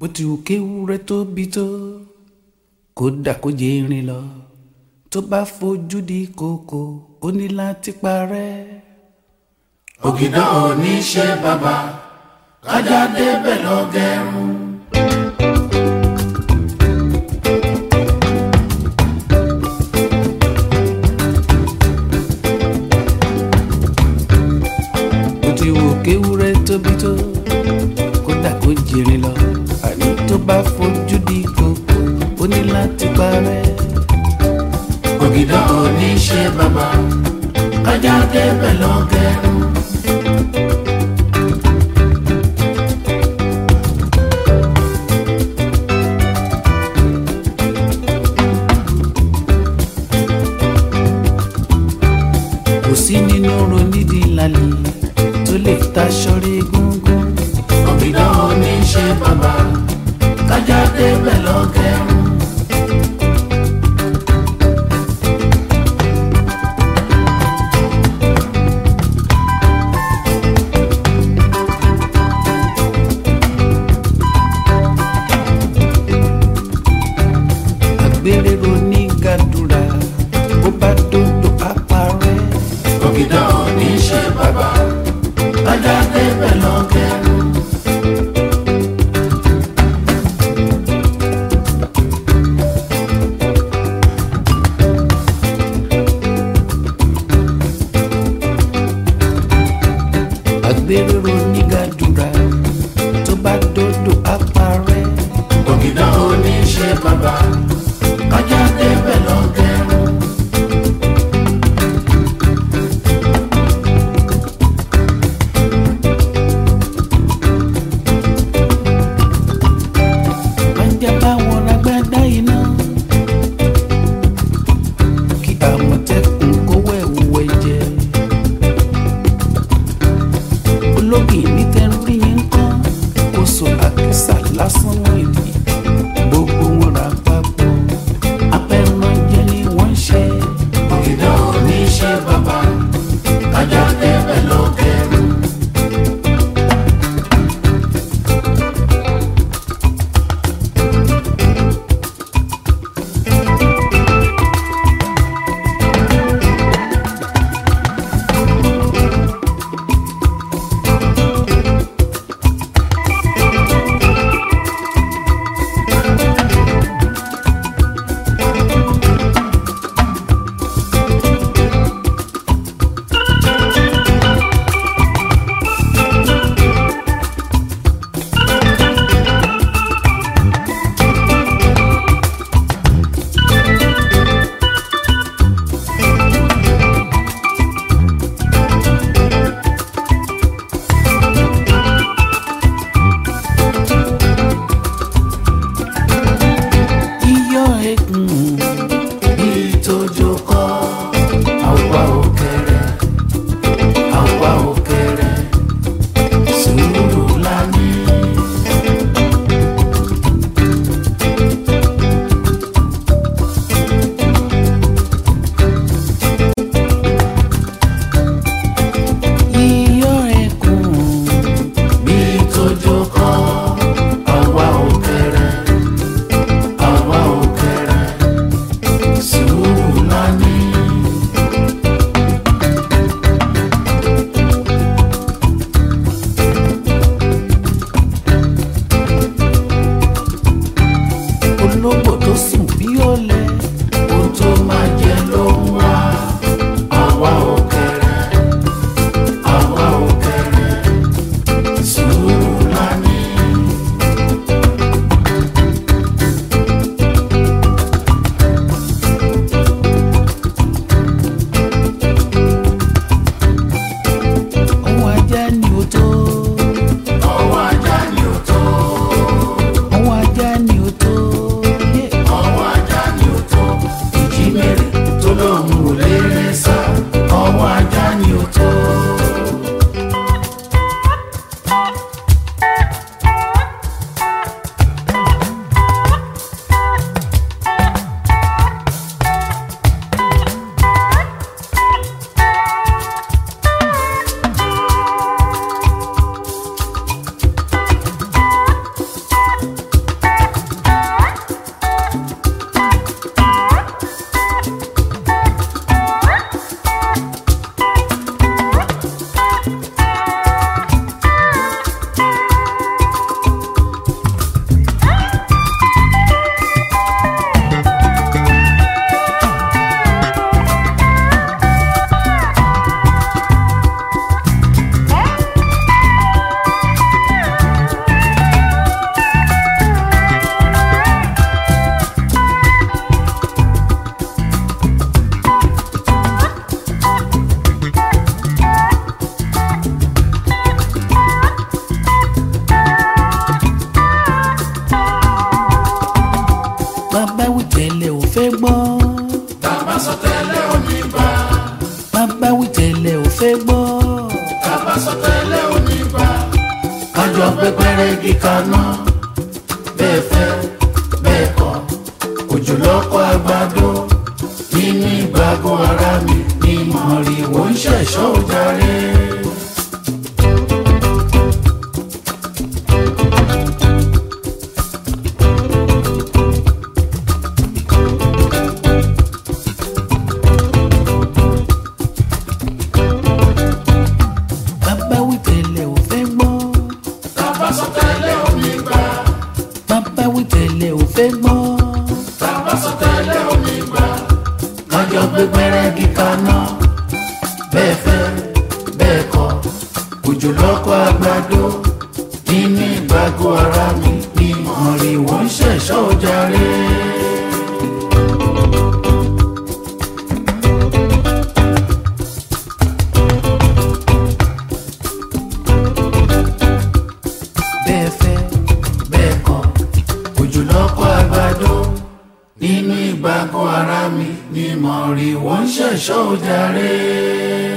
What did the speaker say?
bó ti wù kéwúrẹ́ tóbi tó kódà kó jẹ irin lọ tó bá fojú di kòkò ó ní láti parẹ́. ògìdán ò ní ṣe bàbá kájà débẹ̀ lọ gẹrun. bó ti wù kéwúrẹ́ tóbi tó kódà kó jẹ irin lọ àní tó bá fojú di kòkò ó ní láti parẹ́. ògìdán ò ní ṣe bàbá kájà débẹ̀ lọ gẹrun. kò sí nínú ronídìí lálẹ́ tó lè taṣọ́rí gúngún. ògìdán ò ní ṣe bàbá kájà débẹ̀ lọ gẹrun. àgbélérò ní gàdúrà bó bá dòdò àparẹ́. ògìdán ò ní ṣe bàbá kájà débẹ̀ lọ gẹrun. àgbélérò ní gàdúrà tó bá dòdò àparẹ́. ògìdán ò ní ṣe bàbá kájà débẹ̀ lọ gẹrun. ajá báwọn lágbádá iná kí àmọ̀tẹ́kùn kówó ẹ̀wù ẹ̀jẹ̀ ológì nítẹ̀rí yẹn ń kọ́ kó so àkísà lásán wọ̀nyí gbogbo wọn rà papọ̀ apẹ̀rànjẹ ni wọ́n ń ṣe ògìdán ò ní ṣe bàbá kájà débẹ̀ lọ gẹrun. gbẹgbẹrẹgì kaná bẹ́ẹ̀ fẹ́ bẹ́ẹ̀ kọ̀ òjò lọ́kọ̀ àgbàdo nínú ìgbàgbọ́ ara mi ni mọ̀rìwò ń ṣẹ̀ṣọ́ jàre. bàbá wí tẹ́lẹ̀ ò fẹ́ gbọ́ Tàbá sọ tẹ́lẹ̀ omi gbà, bàbá wí tẹ́lẹ̀ ò fẹ́ gbọ́ tàbá sọ tẹ́lẹ̀ omi gbà. Kájọ gbẹgbẹrẹgì kaná bẹ́ẹ̀ fẹ́ bẹ́ẹ̀ kọ̀ òjò lọ́kọ̀ àgbàdo nínú ìgbàgbọ́ ara mi ni mọ̀rìwò ń ṣẹ̀ṣọ́ jàre. bẹ́ẹ̀ fẹ́ bẹ́ẹ̀ kọ́ òjò lọ́kọ̀ àgbàdo nínú ìgbàgbọ́ ara mi ni mọ̀rìwò ń ṣẹ̀ṣọ́ jàre.